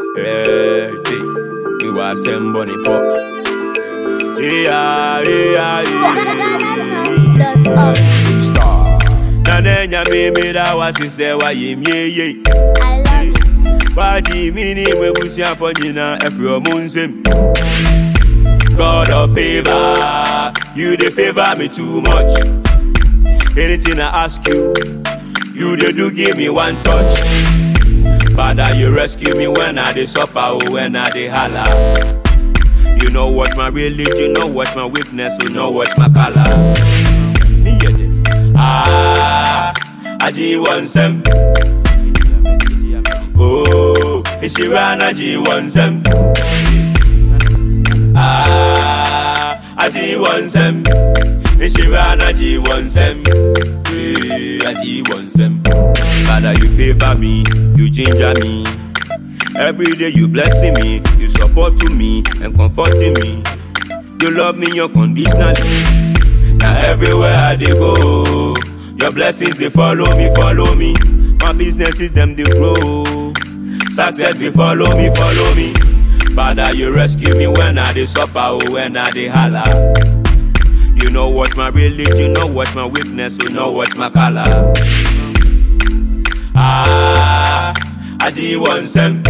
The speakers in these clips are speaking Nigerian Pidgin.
Hey, G, you are some bunny fuck. Yeah, yeah, yeah. Nane nyame meda wase sɛ wayɛ mieye I love it. wagye me ne m'abusuafo nyinaa afiri ɔmo nsɛm God of favor, you dey favor me too much. Anything I ask you, you dey do give me one touch. Father, you rescue me when I dey suffer, oh, when I dey holla. You know what my religion, know what my weakness, you know what my color. Me hear them. Ah, aji wansem. Oh, ishirana ji wansem. Ah, aji wansem. Ishirana ji wansem. Eh, aji wansem. Father, you favor me, you ginger me. Every day you blessing me, you supporting me and comforting me. You love me unconditionally. Now everywhere I dey go, your blessings they follow me, follow me. My businesses them they grow. Success they follow me, follow me. Father, you rescue me when I dey suffer, oh, when I dey holla. You know what my religion, know what my weakness, you know what my color. Ah, aji wansem.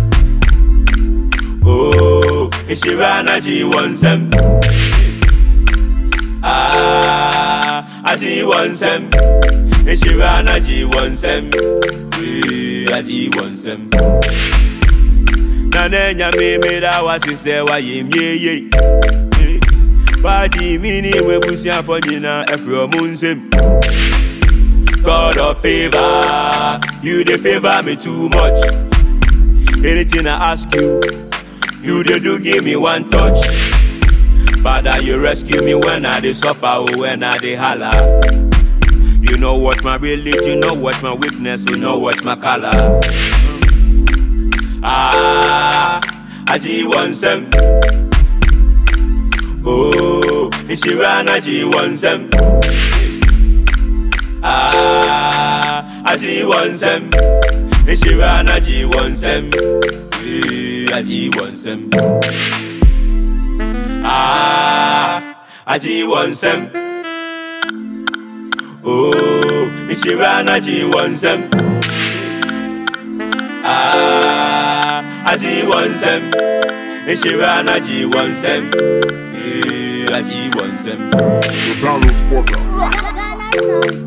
Oh, ishirana ji wansem. Ah, aji wansem. Ishirana ji wansem. Eh, aji wansem. Nane nyame meda wase sɛ wayɛ mieye. Eh, Wagye me ne m'abusuafo nyinaa afiri ɔmo nsɛm. God of favor, you dey favor me too much. Anything I ask you, you dey do give me one touch. Father, you rescue me when I dey suffer, oh, when I dey holla. You know what my religion, know what my weakness, you know what my color. Ah, aji wansem. Oh, ishirana ji wansem. Ah, aji wansem. Ishirana ji wansem. Eh, aji wansem. Ah, aji wansem. Oh, ishirana ji wansem. Ah, aji wansem. Ishirana ji wansem. Eh, aji wansem. The Donald's Podcast. Ghana songs